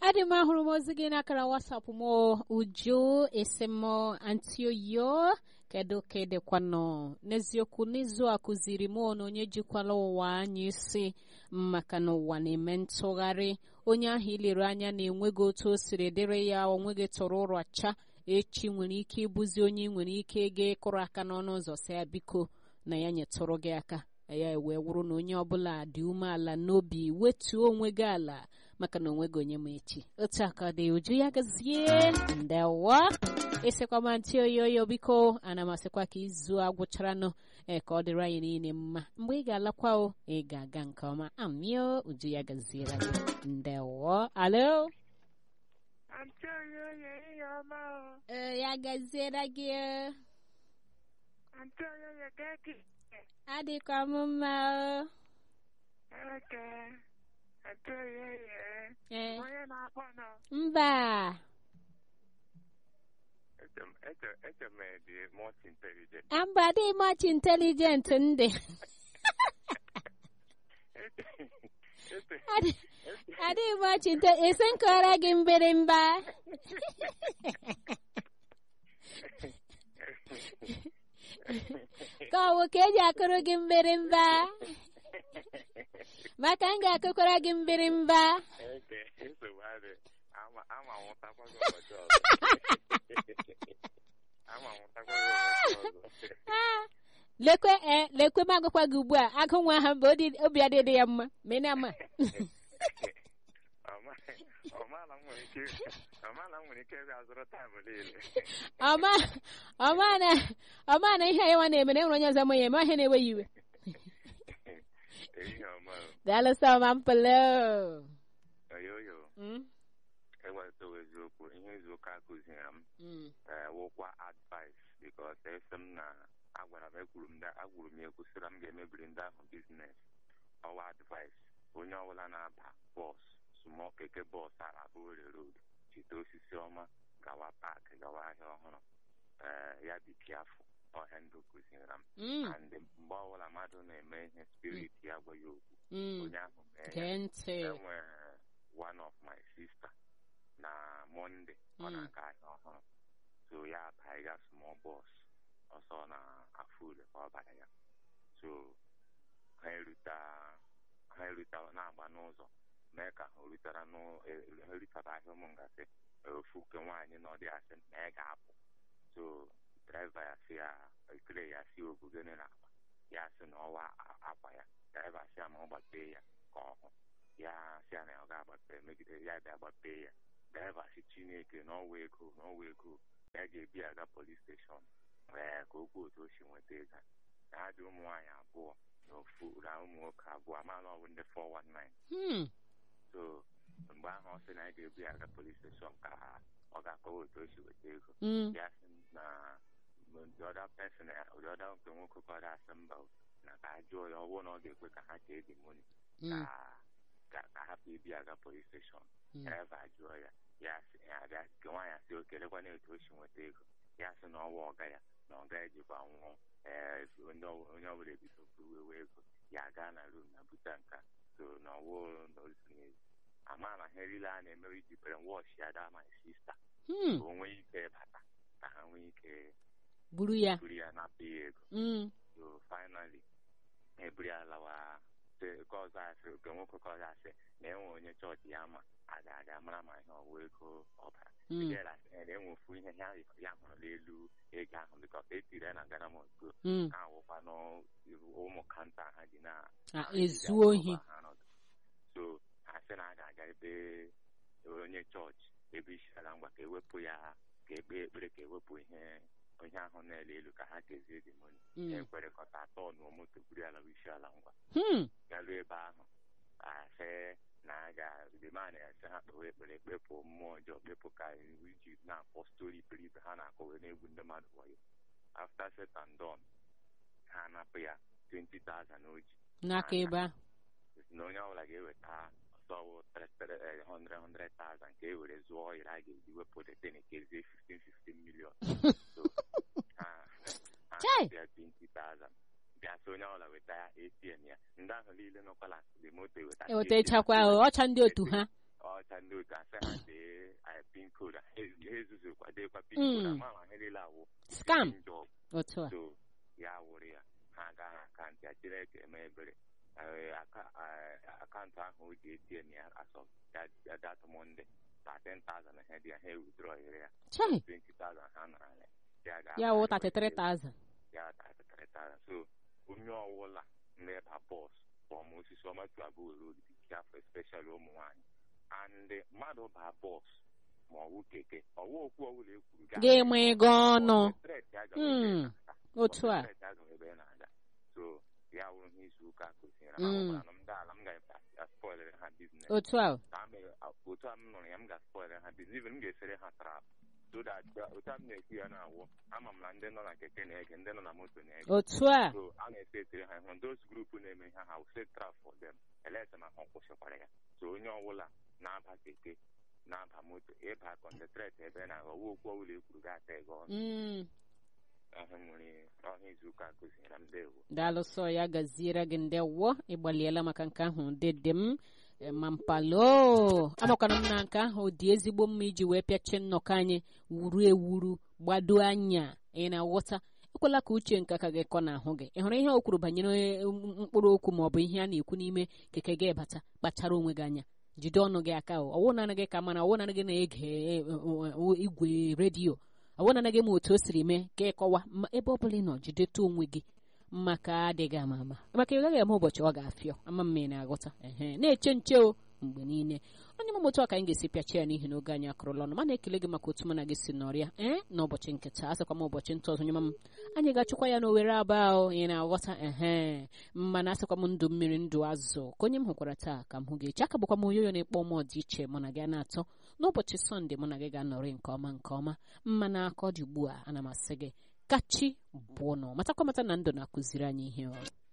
adị m ahụrụ m ozi gị n'akara wasapụ m uju esemo antioyo kedu ka ịdịkwanụ n'eziokwu n'izu a kụziri m na onye jikwala ụwa anyị isi maka na ụwa na-eme ntụgharị onye ahụ ilere anya na-enweghị otu o siri dịrị ya onweghị tọrọ ụrọ cha echi nwere ike ịbụzi onye ị nwere ike ịga ịkụrụ aka n'ọnụ ụzọ si ya biko na ya nyetụrụ gị aka ya wee wụrụ na onye ọbụla dị umeala n'obi wetuo onwe gị ala maka na onweghị onye ma echi otu aka dị uju ya gazie ndewa ịsịkwa ma ntị oyoyo biko ana m asịkwa ka izu a gwụcharanụ ee ka ọ dịrị anyị niile mma mgbe ị ga-alakwa o ị ga-aga nke ọma amio uju ya gaziere gị ndewo alo Antị oyoyo ihe ọma o. ee ya gaziere gị o. Antị oyoyo geki. adịkwa m mma o. Eke. Antị oyoyo. ee Onye na-akpọ nọ. mba Eche m dị much intelligent. mba adịghị much intelligent ndị Adị- adịghị much inte esi nkọrọ gị mgbịrịmgba ka ọ bụ ka eji akụrụ gị mgbịrịmgba maka m ga-akụkwara gị mgbịrịmgba Eke, nsogbu adị. Ama ama nwụtakwa gị ụbọchị ọzọ. Ama nwụtakwa gị ụbọchị ọzọ. Ah, lekwe ee lekwe m agụkwa gị ugbu a agụ nwa ha mgbe odi- obi adịdị ya mma ma ị na-ama Ọma- ọmala m nwere ike ọmala m nwere ike ịbịa zụrụ taịm niile. ọma ọma na ọma na ihe anyị nwa na-eme na enwere onye ọzọ ma ya eme ihe na-ewe ya iwe Ehihie ọma o. daalụsọ ma mpele Oyoyo, ewetawa eziokwu ihe izu ụka kụziri m ee, wụkwa advice because esi m na agwara m ekwuru m da- agwuru m ya ekwusịra m ga-emebiri ndị ahụ biznes ọwa advice onye ọbụla na-aba bọs small keke bọs ala Owerri road chite osisi ọma gawa paakị gawa ahịa ọhụrụ ee ya dị kiafụ ọhịa ndụ kụziri m and mgbe ọbụla mmadụ na-eme ihe spirit ya gwa ya okwu onye ahụ mee ya gee ntị enwere one of my sister na Monday ọ Mm. na-aga ahịa ọhụrụ so ya baiga small bus ọsọ na afọ ule ka ọ bara ya so ha eruta ha eruta na-agba n'ụzọ mee ka ha rutara n'ụ- e- ha rutara ahịa ụmụ ngasị ofu nke nwaanyị na ọ dị asị na ya ga-apụ so draiva ya si ya ekele ya si ogugene na akpa ya sị na ọwa a- akwa ya draiva si ya ma ọ gbapee ya ka ọ hụ ya si ya na ọ ga-agbape megide ya bịa gbapee ya draiva si chineke n'ọwa ego n'ọwa ego ya ga-ebi aga polis steshọn ee ka okwu otu o si nweta ego na ha dị ụmụ nwaanyị abụọ na ofu na ụmụ nwoke abụọ amaala ọ bụ ndị 419 Hmm, so mgbe ahụ ọ sị na ya ga-ebu ya aga polis steshọn ka ọ ga-akọwa otu o si weta ego hmm, ya sị na the other person the other nke nwoke kọrọ asị mba o, na ka a jụọ ya ọ bụrụ na ọ ga-ekwe ka ha kee the money hmm, ka ka ka hapụ ibi aga polis steshọn hmm. draiva jụọ ya ya sị ya abịa nke nwaanyị sị o kelekwana etu o si nweta ego ya sị na ọwa ọga ya na ọga ejikwa nwụọ ee onye ọ- onye ọbụla ebido buwewe ego ya gaa na rum na buta nka so na ọwụ na ozu n'ezi ama na ihe niile a na-eme iji bere wọsh ya daa my sister Hmm, ka o nwee ike bata ka ha nwee ike buru ya buru ya napụ ya ego Hmm, so finally eburu ya lawa sị nke ọzọ asị nke nwoke ka ọzọ asị na enwe onye chọọchị ya ma a ga-aga mara ma ihe ọwụ ego ọbara hmm, enwe ofu ihe ya ya hụrụ n'elu ego ahụ bikọs etiri ya na Ghana Moscow hmm. ha awụkwa n'ụmụ kanta ha ji na Ah, ha ezu ji ohi akọba ha nọdụ. so ha sị na a ga-aga ebe onye chọọchị ebe isi ala ngwa ka ewepụ ya ka ekpe ekpere ka ewepụ ihe onye ahụ na-ele elu ka ha kezie the money Hmm, ekwerekọta atọ nụọ moto buru ya lawa isi ala ngwa hmm, garuo ebe ahụ asị na a ga-demand ese ha kpewe ekpere kpepụ mmụọ ọjọọ kpepụ ka iji na-akpọ stori iberibe ha na-akọwe n'egwu ndị mmadụ wayo after set and done ha anapụ ya 20,000 o ji n'aka ebe ahụ na onye ọbụla ga-eweta ọsọwụ 100,000 ka e were zụọ ọhịrị a ga-eji wepụ deten kezie 15 15 million so ha ha Chai! bịa 20,000 bịa sị onye ọbụla weta ya ATM ya ndị ahụ niile nọkwala the moto eweta ewetachakwa ọcha ndị otu ha ọcha aka ndị otu asị ha dee anyị pin code ha ezuzukwa deekwa pin code Mm. ama ma ha niile awụ scam njọ otu a so ya wụrụ ya ha agaghị akaụntụ ya chineke eme ebere Eh, aka- eh, akaụntụ ahụ o ji etm ya asọ ya- ya dat mọnde 13,000 ha dị ya ha ewudrọyere ya chai 20,000 ha nara ya ya ga- ya wụ 33,000 ya 33,000 so onye ọwụla na-eba bọs fọm osisi ọma tuabu road dị careful especially ụmụ nwaanyị and mmadụ baa bọs ma ọwụ keke ọwụ okwu ọwụla ekwuru gaa ga-enwe ego ọnụ Threat ya gawa ebe Mm, ị na-aga. otu a Threat ya gawa ebe ị na-aga. so ya wụrụ ihe izu ụka kụziere Mm. ma ọ bụrụ na m daa ala m ga-spoilere ha biznes otu a ka a mere otu a m nụrụ ya m ga-spoilere ha biznes even m ga-esere ha trap so that uh, otu a m na-ekwu ya na-awụ ama m na ndị nọ na keke na-ege ndị nọ na moto na-ege otu a so a na-ese esere ha ihu those group na-eme ihe ha set trap for them eleta na ha kwụsịkwara ya so onye ọbụla na-aba keke na-aba moto ịba kọntentret ebe na ọwa okwu ọbụla ekwuru ga-ata ego ọnụ Mm, ahụ nwere ọhịa izu ụka kụziere m dewo daalụsọ ya gaziere gị ndewo ịgbaliela maka nke ahụ dede m eh, ma mpalo amakwana m na nke ahụ dị ezigbo mma iji wee pịachie nnọkọ anyị wuru ewuru gbado anya ị na-aghọta ekwela ka uche nke aka gị kọ n'ahụ gị ị hụrụ ihe o kwuru banyere eh, m- mkpụrụ okwu ma ọ bụ ihe a na-ekwu n'ime keke gị bata kpachara onwe gị anya jide ọnụ gị aka o ọwụ naanị gị ka mana ọwụ naanị gị na-ege eh, eh, eh, igwe redio ọwụ naanị gị ma otu o siri mee ka ịkọwa ma ebe ọ bụla ị nọ jideta onwe gị maka adịghị ama ama maka ị gaghị eme ụbọchị ọ ga-afịọ ama mma ị na-aghọta ehe na-eche nche o mgbe niile onye mama otu a ka anyị ga-esi pịachi ya n'ihi na oge anyị akụrụla ọnụ mana ekele gị maka otu mana gị si nọrịa ee n'ụbọchị nke taa asịkwa m ụbọchị nta ọzọ nye m anyị ga-achụkwa ya n'owere aba ahụ ị na-aghọta ehe mana asịkwa m ndụ mmiri ndụ azụ ka onye m hụkwara taa ka m hụ gị echi aka bụkwa m oyoyo na-ekpọ m ọdịiche mụ na gị a na-atọ n'ụbọchị sọnde mụ na gị ga-anọrị nke ọma nke ọma mma n'aka ọ dị ugbu a ana m asị gị kachi bụọ nọ matakwa mata na ndụ na-akụziri anyị ihe ọ